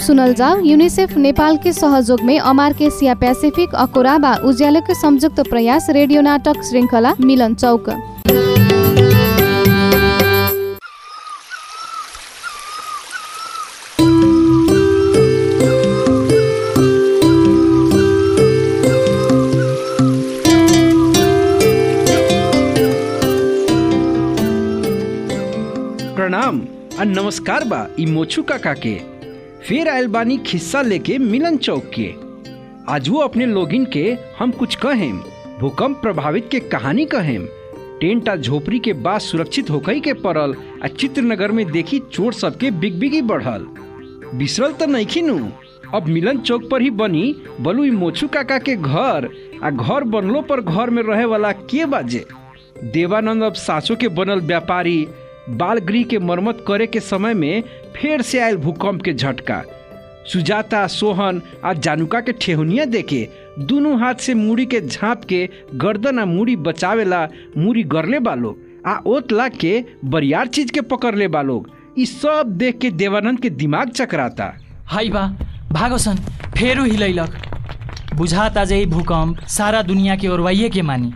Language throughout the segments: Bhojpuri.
सुनल जाओ यूनिसेफ नेपाल के सहयोग में अमार्क एसिया पैसिफिक अकोरा व उज्यालो के संयुक्त प्रयास रेडियो नाटक श्रृंखला मिलन चौक प्रणाम आ नमस्कार बा ई मोछू काका के फिर आयल बानी खिस्सा लेके मिलन चौक के आज वो अपने लोगिन के हम कुछ कहेम भूकंप प्रभावित के कहानी कहेम टेंट आ झोपड़ी के बाद सुरक्षित होकई के पड़ल आ चित्रनगर में देखी चोर सबके बिगबिगी बढ़ल बिसरल तो नहीं नु अब मिलन चौक पर ही बनी बलू ई मोछू काका के घर आ घर बनलो पर घर में रहे वाला के बाजे देवानंद अब सासों के बनल व्यापारी बाल गृह के मरम्मत करे के समय में फिर से आयल भूकंप के झटका सुजाता सोहन आ जानुका के ठेहुनिया देके दोनों हाथ से मूड़ी के झाँप के गर्दन आ मूड़ी बचावेला मूड़ी गरले बा लोग आ ओत लाग के बरियार चीज के पकड़ ले बा लोग ई सब देख के देवानंद के दिमाग चकराता हाई बा भागोसन फेरू हिलैलक बुझाता जे ई भूकंप सारा दुनिया के ओरवाइए के मानी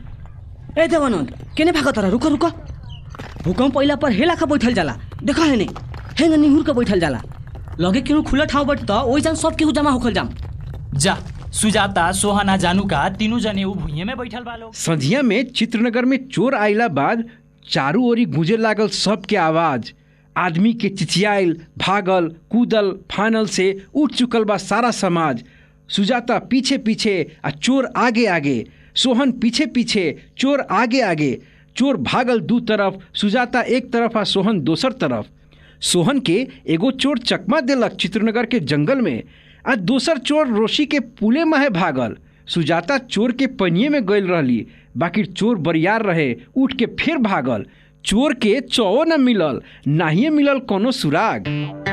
ए देवानंद केने भाग तर रुक रुक भूकंप पहिला पर हेला का बैठल जाला देखा है ने हेंग निहुर के बैठल जाला लगे केहू खुला ठाउँ बैठ त ओइ जान सब केहू जमा होखल जाम जा सुजाता सोहना जानुका तीनू जने ऊ भुइये में बैठल बा लोग संझिया में चित्रनगर में चोर आइला बाद चारू ओरी गूंजे लागल सबके आवाज आदमी के चिचियाइल भागल कूदल फानल से उठ चुकल बा सारा समाज सुजाता पीछे पीछे आ चोर आगे आगे सोहन पीछे पीछे चोर आगे आगे चोर भागल दू तरफ सुजाता एक तरफ आ सोहन दोसर तरफ सोहन के एगो चोर चकमा देलक चित्रनगर के जंगल में आ दोसर चोर रोशी के पुले माहे भागल सुजाता चोर के पनिये में गइल रहली बाकी चोर बरियार रहे उठ के फिर भागल चोर के चौ न मिलल नाहिए मिलल कोनो सुराग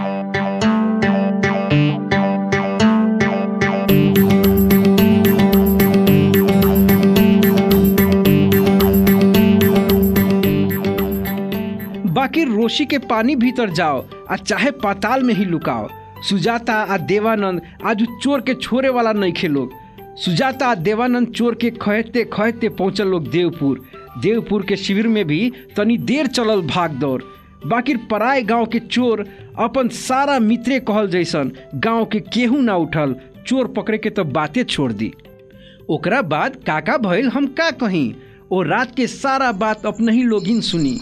बाकी रोशी के पानी भीतर जाओ आ चाहे पाताल में ही लुकाओ सुजाता आ देवानंद आज उ चोर के छोड़े वाला नहीं खे लोग सुजाता आ देवानंद चोर के खहते खहते पहुंचल लोग देवपुर देवपुर के शिविर में भी तनी देर चलल भाग दौड़ बाकी पराय गांव के चोर अपन सारा मित्रे कहल जैसन गांव के केहू ना उठल चोर पकड़े के तो बातें छोड़ दी ओकरा बाद काका भइल हम का कहीं ओ रात के सारा बात अपने ही लोगिन सुनी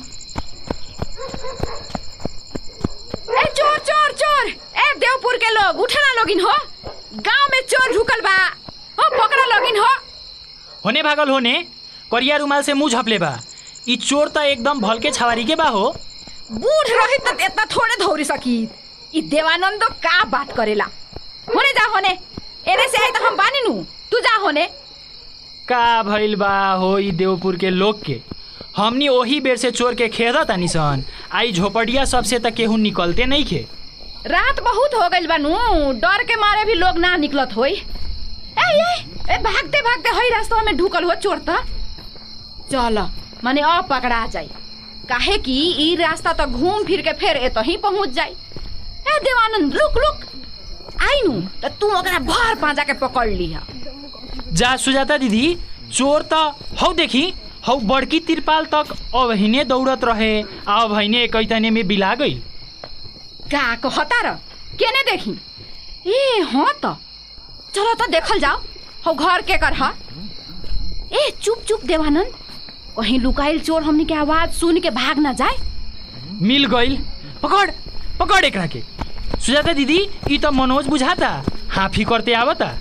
ए चोर चोर चोर ए देवपुर के लोग उठे ना लोगिन हो गांव में चोर ढुकल बा हो पकड़ा लोगिन हो होने भागल होने करिया रुमाल से मुंह झपले बा ई चोर त एकदम भलके छवारी के बा हो बूढ़ रही त इतना थोड़े धौरी सकी ई देवानंदो का बात करेला होने जा होने एने से आई त हम बानी नु तू जा होने का भइल बा हो ई देवपुर के लोग के हमनी ओही बेर से चोर के खेदा तानी सन आई झोपड़िया सबसे त केहू निकलते नहीं खे रात बहुत हो गइल बा नु डर के मारे भी लोग ना निकलत होई ए ए ए भागते भागते हई रास्ता में ढुकल हो चोर त चल माने अब पकड़ा जाई काहे कि ई रास्ता तो घूम फिर के फिर एतो ही पहुंच जाई ए देवानंद लुक लुक आई नु त तू ओकरा भर पांजा के पकड़ लिहा जा सुजाता दीदी चोर त हौ देखी हौ बड़की तिरपाल तक अबहिने दौड़त रहे आ अबहिने एकैतने में बिला गई का कहता र केने देखी ए हाँ त चलो त देखल जाओ हौ घर के कर हा ए चुप चुप देवानंद कहीं लुकाइल चोर हमनी के आवाज सुन के भाग ना जाए मिल गईल पकड़ पकड़ एकरा के सुजाता दीदी ई त मनोज बुझाता हाफी करते आवता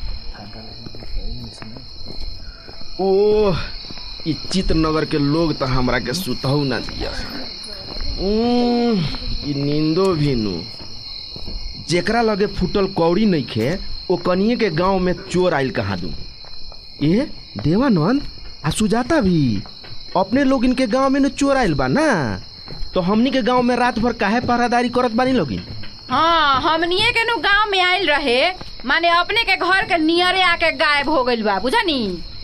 ओह ई चित्रनगर के लोग तो हमरा के सुतहु ना दिया उम्म, ई नींदो भी नु जेकरा लगे फूटल कौड़ी नइखे ओ कनिए के गांव में चोर आइल कहाँ दू ए देवानंद आ सुजाता भी अपने लोग इनके गांव में न चोर आइल बा ना तो हमनी के गांव में रात भर काहे पहरादारी करत बानी लोगिन हाँ हमनिए के नु गांव में आइल रहे माने अपने के घर के नियरे आके गायब हो गइल बा बुझनी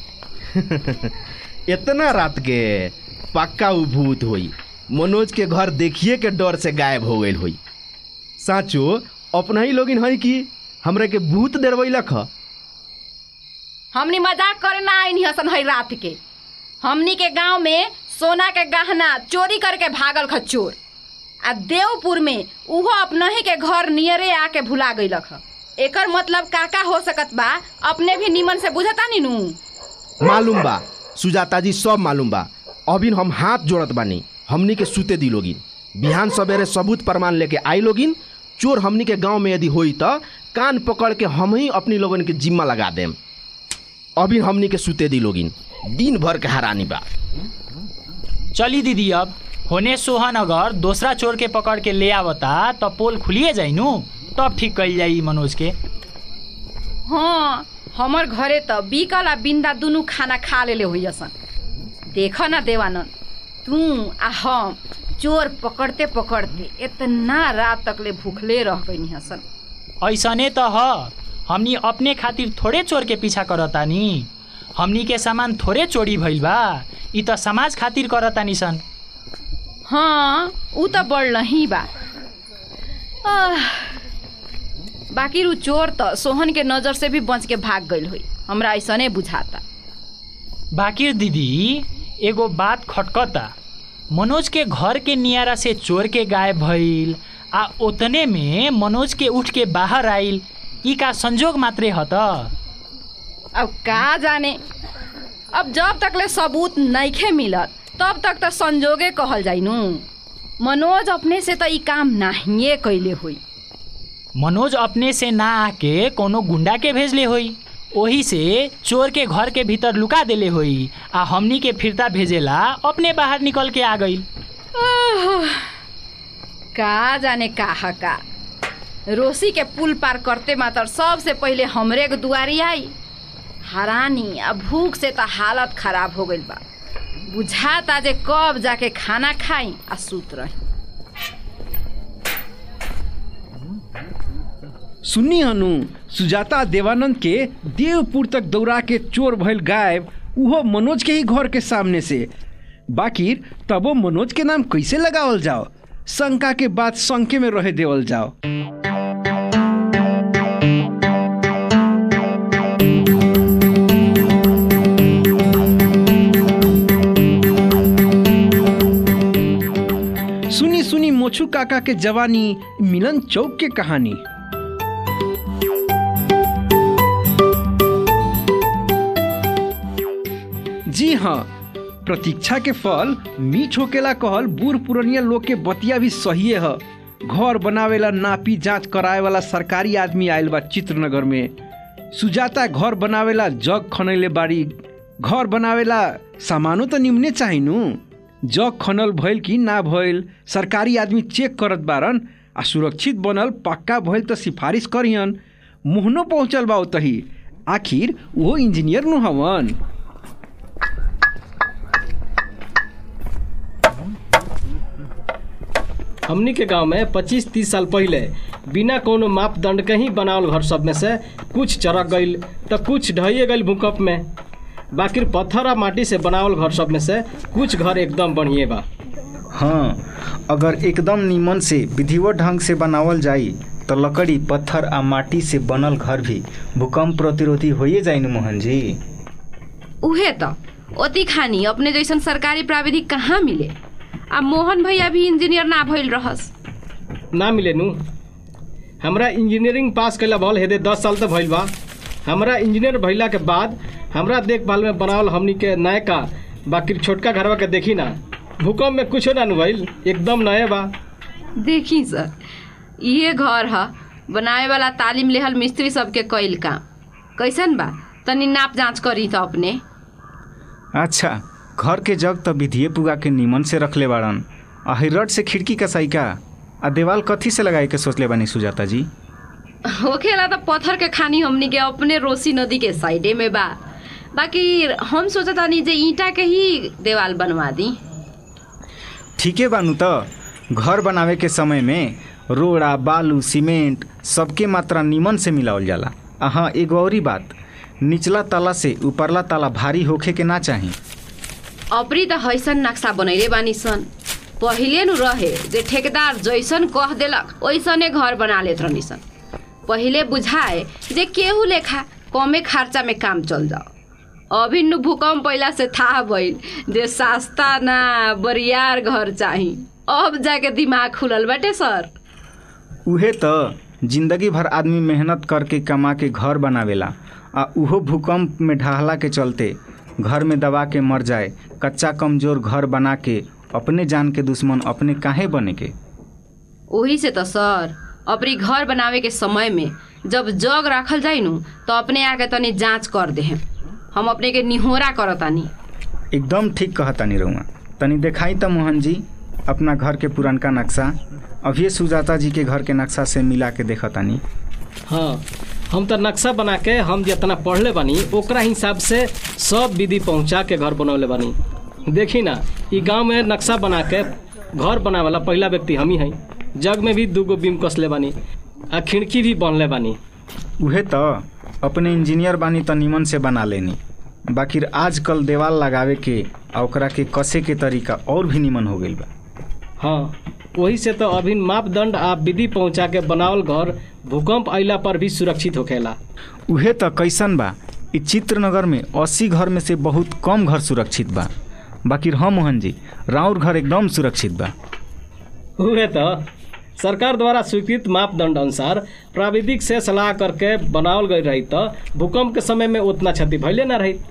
इतना रात के पक्का उ भूत होई मनोज के घर देखिए के डर से गायब हो गइल होई साचो अपना ही लोगिन हई कि हमरे के भूत डरवैलक ह हमनी मजाक करे ना आईनी हसन है रात के हमनी के गांव में सोना के गहना चोरी करके भागल ख चोर आ देवपुर में उहो अपने ही के घर नियरे आके भुला गईलक ह एकर मतलब काका हो सकत बा अपने भी निमन से बुझता नी नू मालूम बा सुजाता जी सब मालूम बा अभी हम हाथ जोड़त बानी हमनी के सूते दी लोगिन बिहान सवेरे सबूत प्रमाण लेके आई लोगिन चोर हमनी के गांव में यदि होई त कान पकड़ के हम ही अपनी लोगन के जिम्मा लगा देम अभी हमनी के सूते दी लोगिन दिन भर के हरानी बा चली दीदी अब होने सोहन अगर दूसरा चोर के पकड़ के ले आवता तब पोल खुलिए जाई नु तब ठीक कल जाई मनोज के हाँ हमर घरे त बिकल आ बिंदा दुनू खाना खा लेले होई सन देख न देवानंद तू आ हम चोर पकड़ते पकड़ते इतना रात तकले भूखले रह गई हसन ऐसने त ह हमनी अपने खातिर थोड़े चोर के पीछा करतानी हमनी के सामान थोड़े चोरी भइल बा ई त समाज खातिर करतानी सन हाँ ऊ त बड़ ही बा आह, बाकी रू चोर त सोहन के नजर से भी बच के भाग गईल हुई हमरा ऐसने बुझाता बाकिर दीदी एगो बात खटकता मनोज के घर के नियारा से चोर के गायब भइल आ ओतने में मनोज के उठ के बाहर आइल ई का संजोग मात्रे ह त अब का जाने अब जब तकले सबूत नइखे मिलत तब तक त संजोगे कहल जाइनु मनोज अपने से त ई काम नाहिए कैले हुई मनोज अपने से ना आके कोनो गुंडा के भेजले होई ओही से चोर के घर के भीतर लुका देले होई आ हमनी के फिरता भेजेला अपने बाहर निकल के आ गई का जाने का का रोसी के पुल पार करते मात्र सबसे पहिले हमरे के दुआरी आई हरानी आ भूख से त हालत खराब हो गइल बा बुझाता जे कब जाके खाना खाई आ सूत रही सुन्नी हनु सुजाता देवानंद के देवपुर तक दौड़ा के चोर भइल गायब उहो मनोज के ही घर के सामने से बाकिर तबो मनोज के नाम कैसे लगावल जाओ शंका के बाद शंके में रहे देवल जाओ सुनी सुनी मोछू काका के जवानी मिलन चौक के कहानी जी हाँ प्रतीक्षा के फल मीठ होकेला कहल बूढ़ पुरनिया लोग के बतिया भी सही है घर बनावेला नापी जांच कराए वाला सरकारी आदमी आयल बा चित्रनगर में सुजाता घर बनावेला जग खनैले बाड़ी घर बनावेला सामानो तो निम्ने चाही नु जग खनल भइल कि ना भइल सरकारी आदमी चेक करत बारन आ सुरक्षित बनल पक्का भइल तो सिफारिश करियन मुहनो पहुँचल बा तही आखिर वो इंजीनियर नु हवन हमनी के गांव में 25-30 साल पहले बिना कोनो मापदंड के ही बनावल घर सब में से कुछ चरक गईल तो कुछ ढहिए गईल भूकंप में बाकी पत्थर आ माटी से बनावल घर सब में से कुछ घर एकदम बढ़िए बा हाँ अगर एकदम नीमन से विधिवत ढंग से बनावल जाई तो लकड़ी पत्थर आ माटी से बनल घर भी भूकंप प्रतिरोधी होइए जाई न मोहन जी उहे त ओती खानी अपने जैसन सरकारी प्राविधिक कहाँ मिले आ मोहन भैया भी इंजीनियर ना भइल रहस ना मिले नु हमरा इंजीनियरिंग पास कैला भल हेदे दस साल तो भइल बा हमरा इंजीनियर भइला के बाद हमरा देखभाल में बनावल हमनी के नयका बाकी छोटका घरवा के देखी ना भूकंप में कुछो ना नु भइल एकदम नए बा देखी सर इहे घर ह बनावे वाला तालीम लेहल मिस्त्री सबके कईल काम कैसन बा तनी नाप जांच करी त अपने अच्छा घर के जग तो विधिये पुगा के नीमन से रखले बाड़न आ हिरट से खिड़की का साइका आ देवाल कथी से लगाए के सोचले बानी सुजाता जी होखेला त पत्थर के खानी हमनी के अपने रोसी नदी के साइडे में बा बाकी हम सोचतानी जे ईंटा के ही देवाल बनवा दी ठीके बानू तो घर बनावे के समय में रोड़ा बालू सीमेंट सबके मात्रा नीमन से मिलावल जाला आ हाँ एगो औरी बात निचला ताला से ऊपरला ताला भारी होखे के ना चाही अपरी त हैसन नक्सा बनैले बानी सन पहिले नु रहे जे ठेकेदार जैसन कह देलक ओइसने घर बना लेत रहनी सन पहिले बुझाए जे केहू लेखा कमे खर्चा में काम चल जाओ अभी नु भूकंप पहिला से था भइल जे सस्ता ना बरियार घर चाही अब जाके दिमाग खुलल बाटे सर उहे त जिंदगी भर आदमी मेहनत करके कमा के घर बनावेला आ उहो भूकंप में ढहला के चलते घर में दबा के मर जाए कच्चा कमजोर घर बना के अपने जान के दुश्मन अपने काहे बने के ओही से त सर अपनी घर बनावे के समय में जब जग राखल जाई नु तो अपने आके तनी जांच कर दे हम अपने के निहोरा करतानी एकदम ठीक कहतानी रहुआ तनी देखाई त मोहन जी अपना घर के पुरनका नक्शा अभी सुजाता जी के घर के नक्शा से मिला के देखतानी हाँ हम तो नक्शा बना के हम जितना पढ़ले बानी ओकरा हिसाब से सब विधि पहुंचा के घर बनौले बानी देखी ना ई गांव में नक्शा बना के घर बनावेला पहला व्यक्ति हम ही हैं जग में भी दूगो बीम कसले बानी आ खिड़की भी बनले बानी उहे त अपने इंजीनियर बानी त निमन से बना लेनी बाकी आजकल देवाल लगावे के आ ओकरा के कसे के तरीका और भी निमन हो गइल बा हाँ वही से तो अभी मापदंड आ विधि पहुंचा के बनावल घर भूकंप अइला पर भी सुरक्षित होखेला उहे त कैसन बा इ चित्रनगर में अस्सी घर में से बहुत कम घर सुरक्षित बा बाकी हम मोहन जी राउर घर एकदम सुरक्षित बा हुए तो सरकार द्वारा स्वीकृत मापदंड अनुसार प्राविधिक से सलाह करके बनावल गई रही तो भूकंप के समय में उतना क्षति भइले ना रही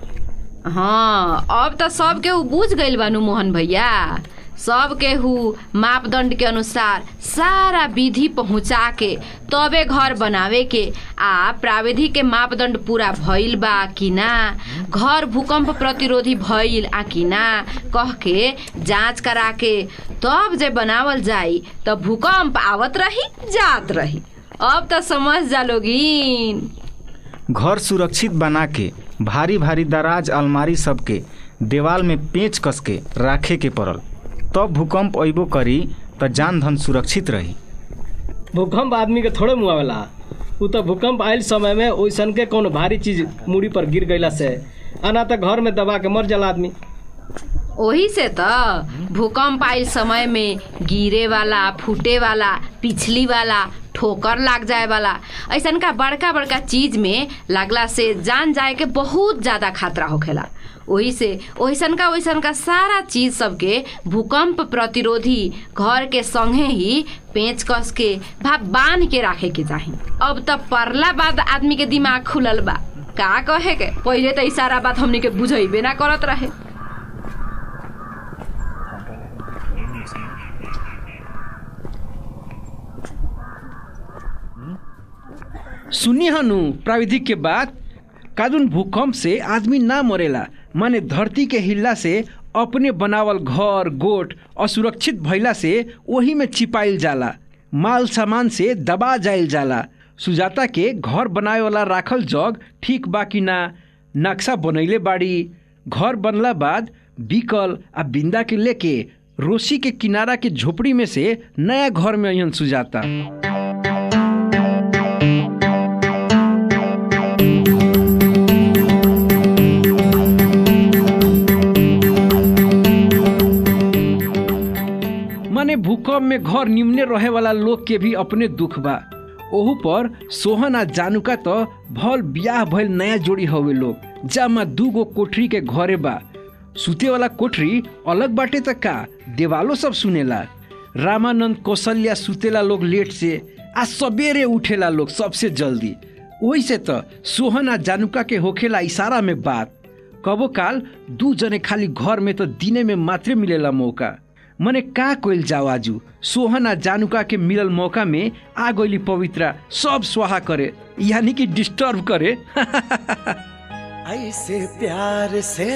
हाँ अब त सब केहू बुझ गइल बानू मोहन भैया सब केहू मापदंड के अनुसार सारा विधि पहुँचा के तबे घर बनावे के आ प्राविधिक के मापदंड पूरा भइल बा कि ना घर भूकंप प्रतिरोधी भइल आ कि ना कह के जांच करा के तब जे बनावल जाई त भूकंप आवत रही जात रही अब त समझ जा लोगिन घर सुरक्षित बना के भारी भारी दराज अलमारी सबके देवाल में पेच कस के राखे के पड़ल तब भूकंप अइबो करी त जान धन सुरक्षित रही भूकंप आदमी के थोड़े मुआवेला उ तो भूकंप आयल समय में ओइसन के कोनो भारी चीज मुड़ी पर गिर गईला से आना तो घर में दबा के मर जाला आदमी ओही से त भूकंप आइल समय में गिरे वाला फूटे वाला पिछली वाला ठोकर लाग जाए वाला ऐसन का बड़का बड़का चीज में लागला से जान जाए के बहुत ज्यादा खतरा होखेला ओही से ओइसन का ओइसन का सारा चीज सबके भूकंप प्रतिरोधी घर के संगे ही पेच कस के भा बांध के राखे के चाही अब त परला बाद आदमी के दिमाग खुलल बा का कहे के पहिले त ई सारा बात हमनी के बुझैबे ना करत रहे सुनी हनु प्राविधिक के बात कादुन भूकंप से आदमी ना मरेला माने धरती के हिल्ला से अपने बनावल घर गोट असुरक्षित भइला से वही में छिपाइल जाला माल सामान से दबा जाइल जाला सुजाता के घर बनावे वाला राखल जग ठीक बा कि ना नक्शा बनैले बाड़ी घर बनला बाद बिकल आ बिंदा के लेके रोसी के किनारा के झोपड़ी में से नया घर में अहन सुजाता माने भूकंप में घर निम्ने रहे वाला लोग के भी अपने दुख बा ओहू पर सोहन आ जानुका त भल बियाह भइल नया जोड़ी हवे लोग जामा दूगो कोठरी के घरे बा सुते वाला कोठरी अलग बाटे त का देवालो सब सुनेला रामानंद कौशल्या सुतेला लोग लेट से आ सबेरे उठेला लोग सबसे जल्दी वही से त सोहन आ जानुका के होखेला इशारा में बात कबो काल दू जने खाली घर में तो दिने में मात्रे मिलेला मौका मने का कोइल जाओ आजू सोहन आ जानुका के मिलल मौका में आ गइली पवित्रा सब स्वाहा करे यानी कि डिस्टर्ब करे ऐसे प्यार से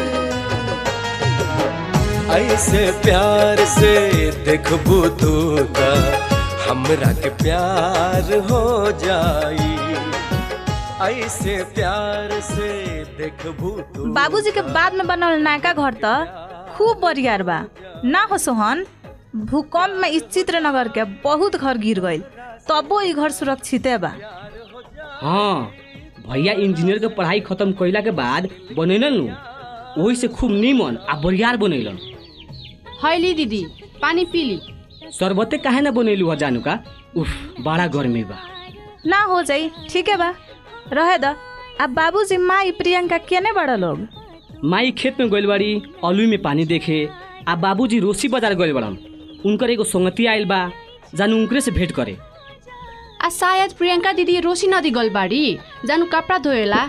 ऐसे प्यार से देखबू तू त हमरा के प्यार हो जाई ऐसे प्यार से देखबू तू बाबूजी के बाद में बनल नयका घर त खूब बरियार बा ना हो सोहन भूकंप में इस चित्रनगर के बहुत घर गिर गईल तबो ई घर सुरक्षिते बा हाँ भैया इंजीनियर के पढ़ाई खत्म कइला के बाद बनैलन नु वही से खूब नीमन आ बरियार बनैलन हैली दीदी पानी पीली शरबते काहे ना बनैलू ह जानू का उफ बड़ा गर्मी बा ना हो जाई ठीक है बा रहे द अब बाबूजी माई प्रियंका केने बड़ा लोग माई खेत में गइल बाड़ी अलुई में पानी देखे आ बाबूजी रोसी बाजार गइल बड़न उनकर एगो संगती आइल बा जानु उनकरे से भेंट करे आ शायद प्रियंका दिदी रोशी नदी गल बाड़ी जानु कपड़ा धोएला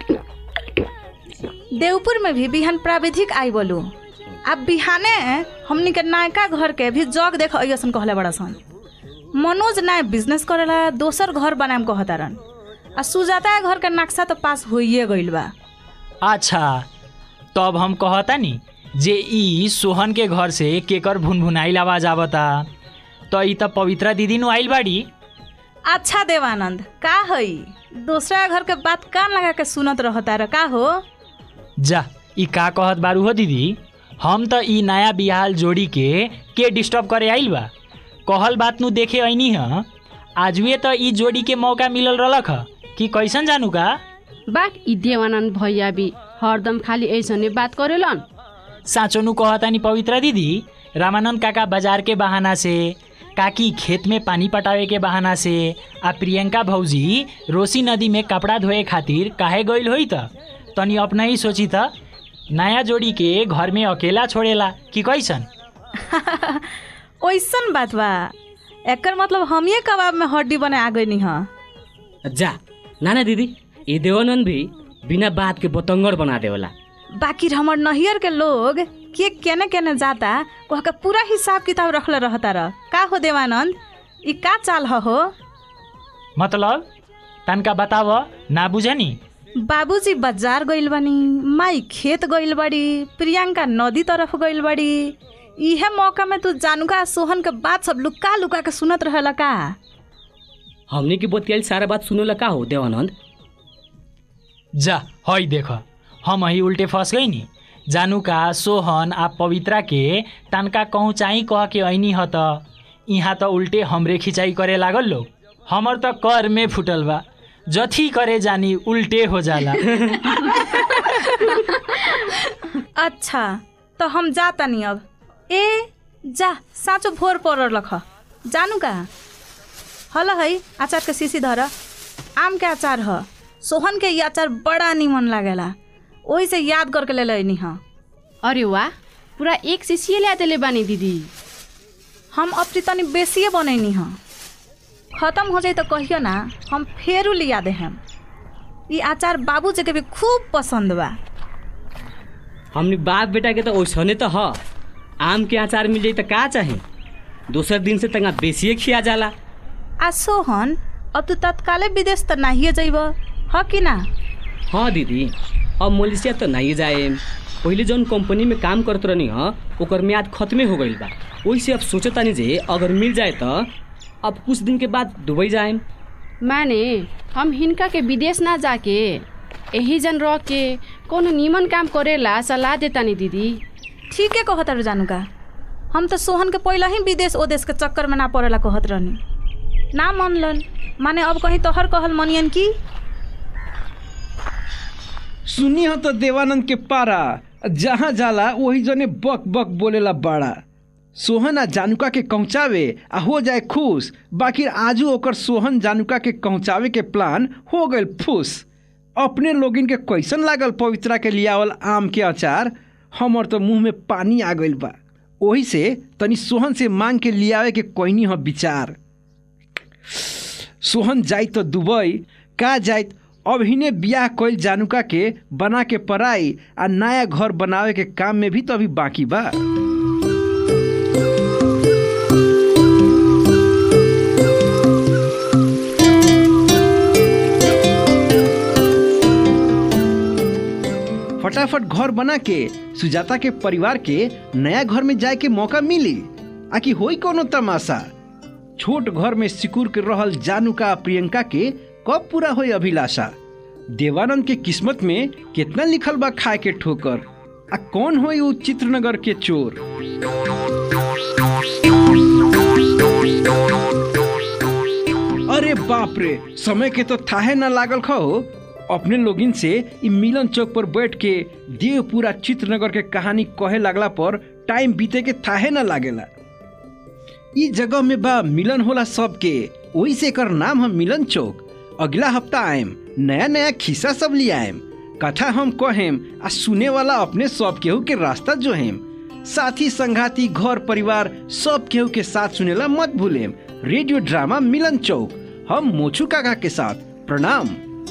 देवपुर में भी बिहान प्राविधिक आई बोलू अब बिहाने हमनी के नायका घर के भी जग देख अइसन कहले बड़ा सन मनोज नाय बिजनेस करेला दोसर घर बनाएम कहतारन आ सुजाता के घर के नक्शा तो पास होइए गइल बा अच्छा तब हम कहता नी जे ई सोहन के घर से केकर भुनभुनाइल आवाज आवता तो ई त पवित्रा दीदी नु आइल बाड़ी अच्छा देवानंद का हई दूसरा घर के बात कान लगा के सुनत रहता र का हो जा ई का कहत बारू हो दीदी हम त ई नया बिहाल जोड़ी के के डिस्टर्ब करे आइल बा कहल बात नु देखे ऐनी ह आजुए त ई जोड़ी के मौका मिलल रहलक ह कि कैसन जानू का बाक ई देवानंद भैया भी हरदम खाली ऐसने बात करेलन साँचो नु कहता नि पवित्रा दीदी रामानंद काका बाजार के बहाना से काकी खेत में पानी पटावे के बहाना से आ प्रियंका भौजी रोसी नदी में कपड़ा धोए खातिर काहे गइल होई त तनी अपना ही सोची त नया जोड़ी के घर में अकेला छोड़ेला कि कैसन ओइसन बात बा एकर मतलब हम ये कबाब में हड्डी बने आ गई ह जा नाना दीदी ये देवानंद भी बिना बात के बतंगड़ बना देवला बाकी हमर नहियर के लोग के केने केने जाता वह के पूरा हिसाब किताब रखले रहता र का हो देवानंद ई का चाल ह हो मतलब तनका बताव ना बुझनी बाबूजी बाजार गइल बानी माई खेत गइल बाड़ी प्रियंका नदी तरफ गइल बाड़ी इहे मौका में तू जानुका आ सोहन के बात सब लुका लुका के सुनत रहेला का हमने की बतियाल सारा बात सुनेला का हो देवानंद जा हई देख हम ही उल्टे फंस गई नी जानू का सोहन आ पवित्रा के तनका कहूँ चाही कह के ऐनी ह त यहाँ त उल्टे हमरे खिंचाई करे लागल लोग हमर त कर में फुटल बा जथी करे जानी उल्टे हो जाला अच्छा तो हम जाता नहीं अब ए जा साँचो भोर पर लख जानु का हल है अचार के शीशी धर आम के अचार ह सोहन के ई अचार बड़ा निमन लागेला ओही से याद करके ले लैनी ह अरे वाह पूरा एक शीशिए ल्या देले बानी दीदी हम अब तनी बेसिए बनैनी ह खत्म हो जाए तो कहियो ना हम फेरू लिया दे हम ई अचार बाबूजी के भी खूब पसंद बा हमने बाप बेटा के तो ओसने तो ह आम के अचार मिल जाई तो का चाहे दूसर दिन से तंगा बेसिए खिया जाला आ सोहन अब तू तत्काले विदेश त नाहिए जइब ह कि ना हाँ दीदी अब मलेशिया तो नहीं जाए पहले जौन कंपनी में काम करत रहनी ह ओकर म्याद खत्मे हो गइल बा ओइसे अब सोचतानी जे अगर मिल जाए तो अब कुछ दिन के बाद दुबई जाएम माने हम हिनका के विदेश ना जाके यही जन रह के कोनो नीमन काम करेला सलाह देतानी दीदी ठीके कहत रह जानू का हम तो सोहन के पहले ही विदेश ओ देश के चक्कर में ना पड़ेला कहत रहनी ना मनलन माने अब कहीं तोहर कहल मनियन की सुनी हो तो देवानंद के पारा जहाँ जाला वही जने बक बक बोलेला बड़ा सोहन आ जानुका के पहुँचावे आ हो जाए खुश बाकी आजू ओकर सोहन जानुका के पहुँचावे के प्लान हो गइल फुस अपने लोगिन के कैसन लागल पवित्रा के लियावल आम के अचार हमर तो मुंह में पानी आ गइल बा ओही से तनी सोहन से मांग के लियावे के कोइनी ह विचार सोहन जाइत तो दुबई का जाइत अब हिने बियाह कइल जानुका के बना के पराई आ नया घर बनावे के काम में भी तो अभी बाकी बा फटाफट घर बना के सुजाता के परिवार के नया घर में जाए के मौका मिली आकि होई कोनो तमाशा छोट घर में सिकुर के रहल जानुका आ प्रियंका के कब पूरा होई अभिलाषा देवानंद के किस्मत में कितना लिखल बा खाए के ठोकर आ कौन होई उ चित्रनगर के चोर अरे बाप रे समय के तो थाहे ना लागल खो अपने लोगिन से इ मिलन चौक पर बैठ के देवपुरा चित्रनगर के कहानी कहे लागला पर टाइम बीते के थाहे ना लागेला इ जगह में बा मिलन होला सबके वही से एकर नाम है मिलन चौक अगला हफ्ता आएम नया नया खिस्सा सब ले आएम कथा हम कहेम आ सुने वाला अपने सब केहू के रास्ता जो हेम साथी संगाती घर परिवार सब केहू के साथ सुनेला मत भूलेम रेडियो ड्रामा मिलन चौक हम मोचू काका के साथ प्रणाम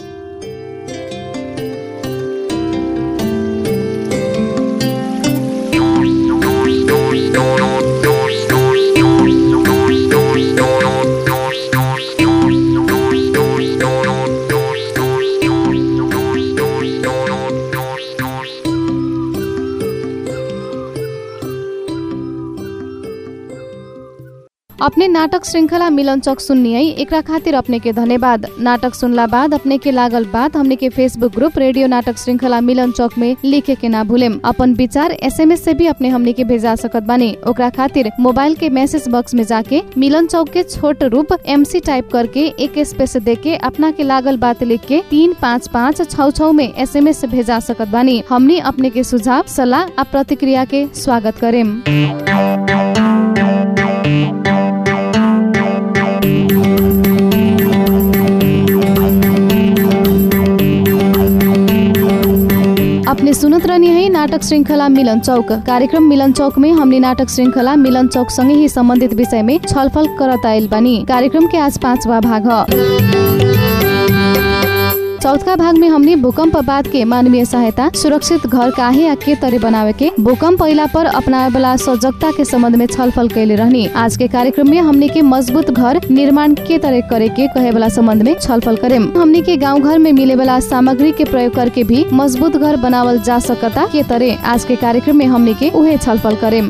अपने नाटक श्रृंखला मिलन चौक सुननी है एकरा खातिर अपने के धन्यवाद नाटक सुनला बाद अपने के लागल बात हमने के फेसबुक ग्रुप रेडियो नाटक श्रृंखला मिलन चौक में लिखे के ना भूलेम अपन विचार एसएमएस से भी अपने हमने के भेजा सकत बानी ओकरा खातिर मोबाइल के मैसेज बॉक्स में जाके मिलन चौक के छोट रूप एमसी टाइप करके एक स्पेस दे के अपना के लागल बात लिख के तीन पाँच पाँच छ छ में एसएमएस से भेजा सकत बानी हमनी अपने के सुझाव सलाह आ प्रतिक्रिया के स्वागत करेम अपने सुनत रहनी है नाटक श्रृंखला मिलन चौक कार्यक्रम मिलन चौक में हमने नाटक श्रृंखला मिलन चौक संगे ही संबंधित विषय में छलफल करत आयल बानी कार्यक्रम के आज पांचवा भाग ह चौथा भाग में हमने भूकंप बाद के मानवीय सहायता सुरक्षित घर काहे आ के तरे बनावे के भूकंप पहिला पर अपनावे वाला सजगता के संबंध में छलफल कैले रहनी आज के कार्यक्रम में हमने के मजबूत घर निर्माण के तरह करे के कहे वाला संबंध में छलफल करेम हमने के गांव घर में मिले वाला सामग्री के प्रयोग करके भी मजबूत घर बनावल जा सकता के तरह आज के कार्यक्रम में हमने के उहे छलफल करेम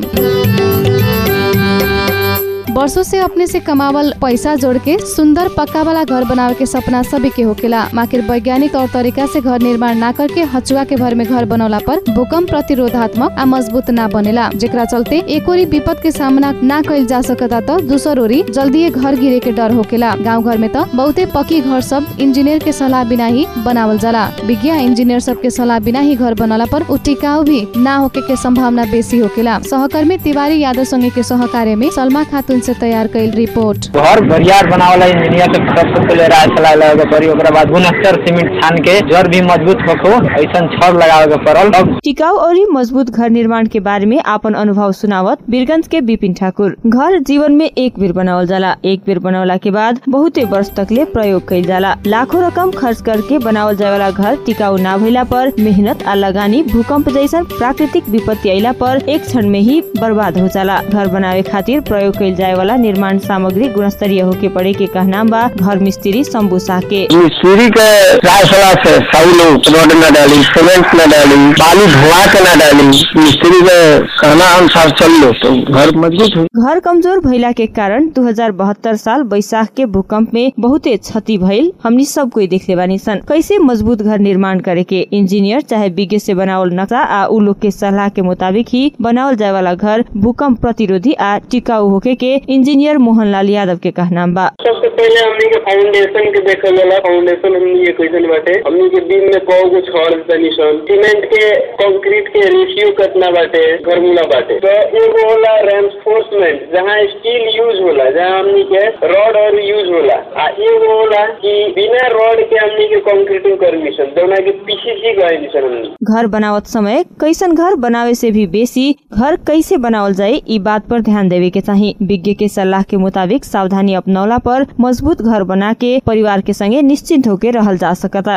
वर्षों से अपने से कमावल पैसा जोड़ के सुंदर पक्का वाला घर बनावे के सपना सभी के होकेला माकिर वैज्ञानिक तौर तरीका से घर निर्माण ना करके हचुआ के भर में घर बनौला पर भूकंप प्रतिरोधात्मक आ मजबूत ना बनेला जेकरा चलते एक ओरी विपद के सामना ना कैल जा सकता तो दूसर ओरी जल्दी घर गिरे के डर होकेला गाँव घर में तो बहुते पक्की घर सब इंजीनियर के सलाह बिना ही बनावल जाला विज्ञा इंजीनियर सब के सलाह बिना ही घर बनौला पर उ टिकाऊ भी ना होके के संभावना बेसी होकेला सहकर्मी तिवारी यादव संगे के सहकार्य में सलमा खातून से तैयार कैल रिपोर्ट घर बरियार बनावला इंजीनियर के सब सबके ले राय सलाह लगे के पड़ी ओकरा बाद गुणस्तर सीमेंट छान के जड़ भी मजबूत होखो ऐसन छड़ लगावे के पड़ल अब टिकाऊ और मजबूत घर निर्माण के बारे में आपन अनुभव सुनावत बीरगंज के विपिन ठाकुर घर जीवन में एक बेर बनावल जाला एक बेर बनौला के बाद बहुते वर्ष तक ले प्रयोग कैल जाला लाखों रकम खर्च करके बनावल जाए वाला घर टिकाऊ ना भइला पर मेहनत आ लगानी भूकंप जैसन प्राकृतिक विपत्ति अइला पर एक क्षण में ही बर्बाद हो जाला घर बनावे खातिर प्रयोग कैल जाए वाला निर्माण सामग्री गुणस्तरीय होके पड़े के कहना बा घर मिस्त्री शंभू शाह के मिस्त्री के राय सलाह से सही लोग रोड न डाली सीमेंट न डाली बालू धुआ के न डाली मिस्त्री के कहना अनुसार चल लो तो घर मजबूत हुई घर कमजोर भइला के कारण 2072 साल बैसाख के भूकंप में बहुते क्षति भइल हमनी सब कोई देखले बानी सन कैसे मजबूत घर निर्माण करे के इंजीनियर चाहे विज्ञ से बनावल नक्शा आ उ लोग के सलाह के मुताबिक ही बनावल जाए वाला घर भूकंप प्रतिरोधी आ टिकाऊ होके के इंजीनियर मोहनलाल यादव के कहना बा सबसे पहले हमनी के फाउंडेशन के देखल जाला फाउंडेशन हमनी के कैसन बाटे हमनी के बीम में कौ गो छड़ तनी सन सीमेंट के कंक्रीट के रेशियो कितना बाटे घरमुला बाटे तो एगो होला रेनफोर्समेंट जहाँ स्टील यूज होला जहाँ हमनी के रॉड और यूज होला आ एगो होला कि बिना रॉड के हमनी के कंक्रीटिंग कर मिशन जौना के पीसीसी कहे मिशन हमनी घर बनावत समय कैसन घर बनावे से भी बेसी घर कैसे बनावल जाए ई बात पर ध्यान देवे के चाही विज्ञ के सलाह के मुताबिक सावधानी अपनौला पर मजबूत घर बना के परिवार के संगे निश्चिंत होके रहल जा सकता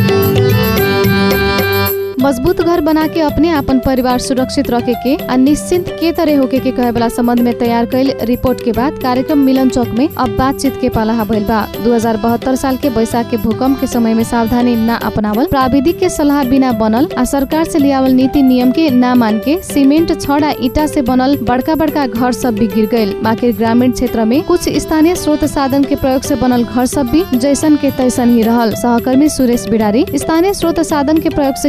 मजबूत घर बना के अपने अपन परिवार सुरक्षित रखे के आ निश्चिंत के तरह होके के कहे वाला संबंध में तैयार कैल रिपोर्ट के बाद कार्यक्रम मिलन चौक में अब बातचीत के पालाहा भइल बा दू साल के बैसाख के भूकंप के समय में सावधानी न अपनावल प्राविधिक के सलाह बिना बनल आ सरकार से लियावल नीति नियम के ना मान के सीमेंट छड़ आ ईटा से बनल बड़का बड़का घर सब भी गिर गयल बाकी ग्रामीण क्षेत्र में कुछ स्थानीय स्रोत साधन के प्रयोग से बनल घर सब भी जैसन के तैसन ही रहल सहकर्मी सुरेश बिडारी स्थानीय स्रोत साधन के प्रयोग से की तरह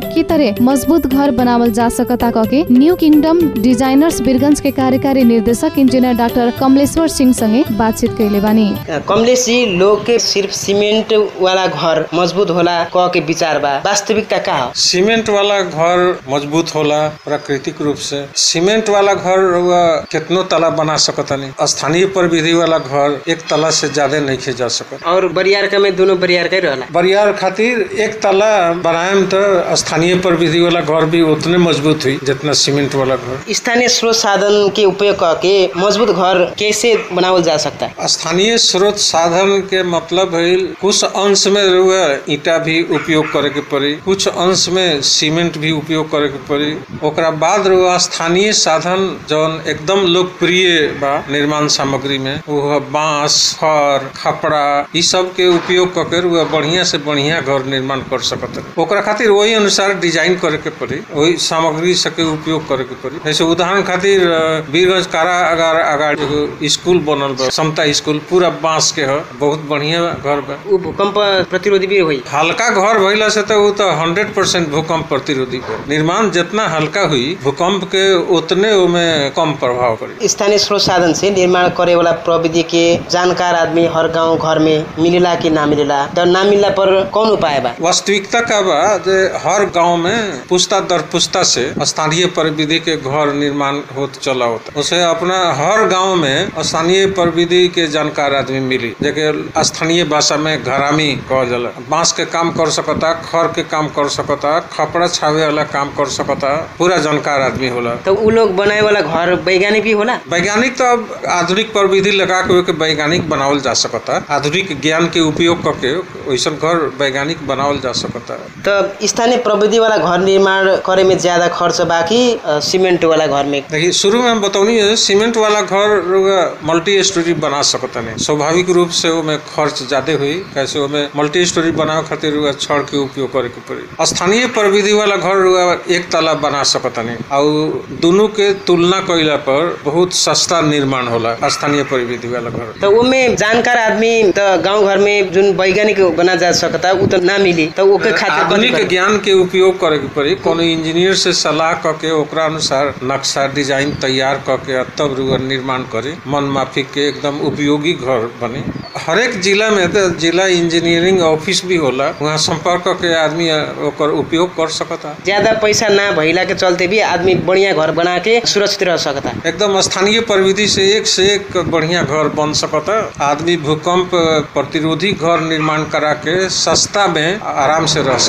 से मजबूत घर बनावल जा सकता कके न्यू किंगडम डिजाइनर्स बिरगंज के कार्यकारी निर्देशक इंजीनियर डाक्टर कमलेश्वर सिंह संगे बातचीत कैले बानी कमलेश जी लोग के सिर्फ सीमेंट वाला घर मजबूत होला कह के विचार बा वास्तविकता का हो सीमेंट वाला घर मजबूत होला प्राकृतिक रूप से सीमेंट वाला घर रउआ कितनो तला बना सकतनी स्थानीय प्रविधि वाला घर एक तला से ज्यादा नहीं खे जा सकत और बरियार का में दोनों बरियार का ही रहला बरियार खातिर एक तला बनाएम तो स्थानीय प्रविधि वाला घर भी उतने मजबूत हुई जितना सीमेंट वाला घर स्थानीय स्रोत साधन के उपयोग करके मजबूत घर कैसे बनावल जा सकता है स्थानीय स्रोत साधन के मतलब है कुछ अंश में रउआ ईटा भी उपयोग करे के पड़ी कुछ अंश में सीमेंट भी उपयोग करे के पड़ी ओकरा बाद रउआ स्थानीय साधन जौन एकदम लोकप्रिय बा निर्माण सामग्री में वो है बांस खर खपड़ा ई सब के उपयोग करके रउआ बढ़िया से बढ़िया घर निर्माण कर सकत है। ओकरा खातिर वही अनुसार डिजाइन करे के पड़ी वही सामग्री सबके उपयोग करे के पड़ी जैसे उदाहरण खातिर अ, वीरगंज कारागार अगाडि एगो स्कूल बनल बा समता स्कूल पूरा बांस के ह बहुत बढ़िया घर बा वो भूकंप प्रतिरोधी भी हुई हल्का घर भइला से तो वो तो हंड्रेड परसेंट भूकंप प्रतिरोधी बा निर्माण जितना हल्का हुई भूकंप के उतने ओमे कम प्रभाव पड़ी स्थानीय स्रोत साधन से निर्माण करे वाला प्रविधि के जानकार आदमी हर गांव घर में मिलेला कि ना मिलेला तो ना मिलला पर कौन उपाय बा वास्तविकता का बा जे हर गांव में पुस्ता दर पुस्ता से स्थानीय प्रविधि के घर निर्माण होत चला होता उसे अपना हर गांव में स्थानीय प्रविधि के जानकार आदमी मिली जेके स्थानीय भाषा में घरामी कहल जाला बांस के काम कर सकता खर के काम कर सकता खपड़ा छावे वाला काम कर सकता पूरा जानकार आदमी होला तो उ लोग बनाए वाला घर वैज्ञानिक भी होला वैज्ञानिक तो अब आधुनिक प्रविधि लगा के ओके वैज्ञानिक बनावल जा सकता आधुनिक ज्ञान के उपयोग करके वैसन घर वैज्ञानिक बनावल जा सकता तो स्थानीय प्रविधि वाला घर निर्माण करे में ज्यादा खर्च बाकी सीमेंट वाला घर में देखिए शुरू में हम बतौनी है सीमेंट वाला घर रउआ मल्टी स्टोरी बना सकता नहीं स्वाभाविक रूप से ओमे खर्च ज्यादा हुई कैसे ओमे मल्टी स्टोरी बनावे खातिर रउआ छड़ के उपयोग करे के पड़ी स्थानीय प्रविधि वाला घर रउआ एक तला बना सकता नहीं और दोनों के तुलना कइला पर बहुत सस्ता निर्माण होला स्थानीय प्रविधि वाला घर तो उमे जानकार आदमी तो गांव घर में जोन वैज्ञानिक बना जा सकता उ तो ना मिली तो ओके खातिर कथी आधुनिक करे? ज्ञान के उपयोग करे के पड़ी कोनो इंजीनियर से सलाह करके ओकरा अनुसार नक्शा डिजाइन तैयार करके आ तब रुआ निर्माण करे मन माफिक के एकदम उपयोगी घर बने हर एक जिला में तो जिला इंजीनियरिंग ऑफिस भी होला वहाँ संपर्क करके आदमी आ, ओकर उपयोग कर सकता ज्यादा पैसा ना भइला के चलते भी आदमी बढ़िया घर बना के सुरक्षित रह सकता एकदम स्थानीय प्रविधि से एक से एक बढ़िया घर बन सकता आदमी भूकंप प्रतिरोधी घर निर्माण करा के सस्ता में आराम से रह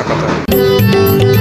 सकता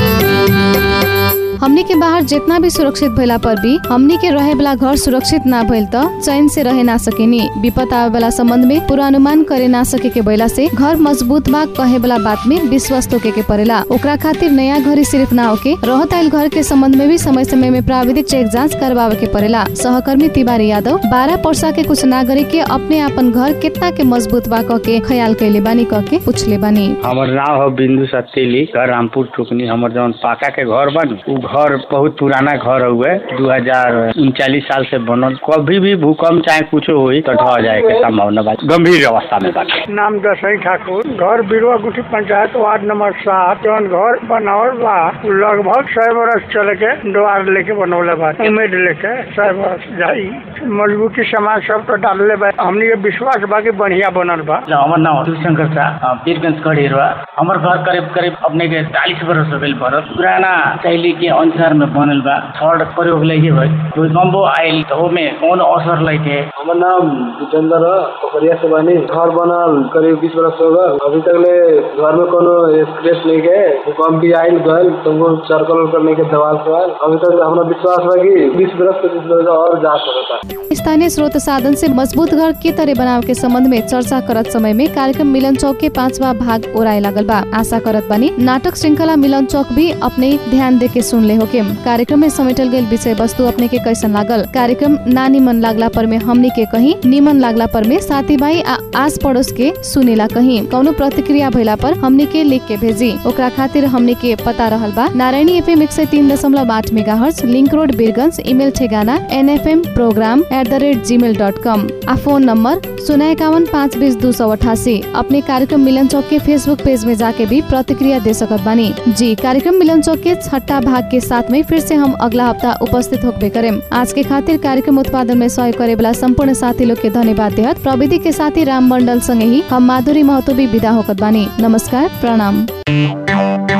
हमनी के बाहर जितना भी सुरक्षित भइला पर भी हमनी के रहे वाला घर सुरक्षित ना भइल त चैन से रहे ना सकेनी विपद आवे वाला संबंध में पूर्वानुमान करे ना सके के भइला से घर मजबूत बा कहे वाला बात में विश्वास तोके के पड़ेला ओकरा खातिर नया घरी सिर्फ ना होके रहत आइल घर के संबंध में भी समय समय में प्राविधिक चेक जांच करवावे के पड़ेला सहकर्मी तिवारी यादव बारह पर्सा के कुछ नागरिक के अपने आपन घर कितना के मजबूत बा कह के ख्याल कैले बानी कह के पूछले बानी हमर नाम हो बिंदु सतीली घर रामपुर टुकनी हमर जौन पाका के घर बा उ घर बहुत पुराना घर हुए दू हजार उनचालीस साल से बनल कभी भी भूकंप चाहे कुछ हुई तो ढह जाए के संभावना बा गंभीर अवस्था में बा नाम दसई ठाकुर घर बिरुआ गुठी पंचायत वार्ड नंबर सात जौन घर बनावल बा उ लगभग सौ बरस चल के द्वार लेके बनौले बा उम्मीद लेके सौ बरस जाई मजबूती सामान सब तो डालले बा हमनी के विश्वास बा कि बढ़िया बनल बा हमर नाम शिवशंकर शाह वीरगंज कढ़ेरवा हमर घर करीब करीब अपने के चालीस बरस हो गइल बनल पुराना शैली के अनुसार में बनल बा छड़ प्रयोग लगे भाई भूकंप आयल तो ओमे कौन असर लगे हमर नाम जितेंद्र ह पोखरिया से बानी घर बनल करीब बीस बरस हो गल अभी तक ले घर में कोनो स्क्रेच नहीं के भूकंप भी आयल गल तुमको सर्कल वर्कल नहीं के दवाल सवाल अभी तक हमरा विश्वास बा कि बीस बरस पच्चीस बरस और जा सकता स्थानीय स्रोत साधन से मजबूत घर के तरह बनाव के संबंध में चर्चा करत समय में कार्यक्रम मिलन चौक के पांचवा भाग ओराए लागल बा आशा करत बानी नाटक श्रृंखला मिलन चौक भी अपने ध्यान दे के सुन सुनले होके कार्यक्रम में समेटल गई विषय वस्तु अपने के कैसन लागल कार्यक्रम ना निमन लागला पर में हमनी के कहीं निमन लागला पर में साथी भाई आ आस पड़ोस के सुनेला कहीं कौनो प्रतिक्रिया भइला पर हमनी के लिख के भेजी ओकरा खातिर हमनी के पता रहल बा नारायणी एफएम एक सौ तीन दशमलव आठ mega hertz link road Birgunj email ठेगाना NFM programme at the rate gmail dot com आ फोन नंबर शून्य इक्यावन पाँच बीस दो सौ अठासी अपने कार्यक्रम मिलन चौक के फेसबुक पेज में जाके भी प्रतिक्रिया दे सकत बानी जी कार्यक्रम मिलन चौक के छठा भाग के साथ में फिर से हम अगला हफ्ता उपस्थित होके करें आज के खातिर कार्यक्रम उत्पादन में सहयोग करे वाला संपूर्ण साथी लोग के धन्यवाद देहत प्रविधि के साथी राम मंडल संगे ही हम माधुरी महतो भी विदा होकत बानी नमस्कार प्रणाम